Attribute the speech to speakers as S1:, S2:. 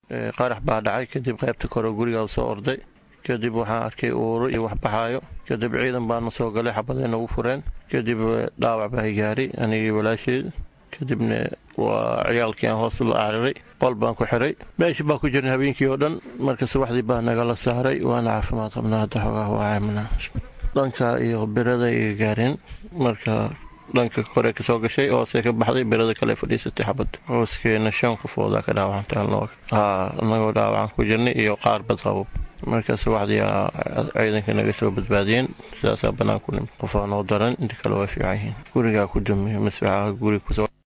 S1: qarax baa dhacay kadib qaybta kore gurigaa soo orday kadib waxaan arkay uuro iyo wax baxaayo kadib ciidan baana soo galay xabaday nagu fureen kadib dhaawac baa gaaray anigii walaasheed kadibna waa ciyaalkii aan hoos la cariray qol baan ku xiray meeshii baa ku jiran habeenkii oo dhan marka subaxdii baa nagala saaray waana caafimaad qabnaa hadda xoogaa waa caymana dhanka iyo birada iga gaareen marka dhanka kore kasoo gashay hoose ka baxday birada kale fadhiisatay xabad hooskeena shan qofoodaa ka dhaawacantay anagoo dhaawacan ku jirnay iyo qaar bad qabo marka subaxdii ciidanka naga soo badbaadiyeen sidaasaa bannaan ku nimid qofaa noo daran inta kale waa fiican yihiin gurigaa ku dumiy masfaxaha guri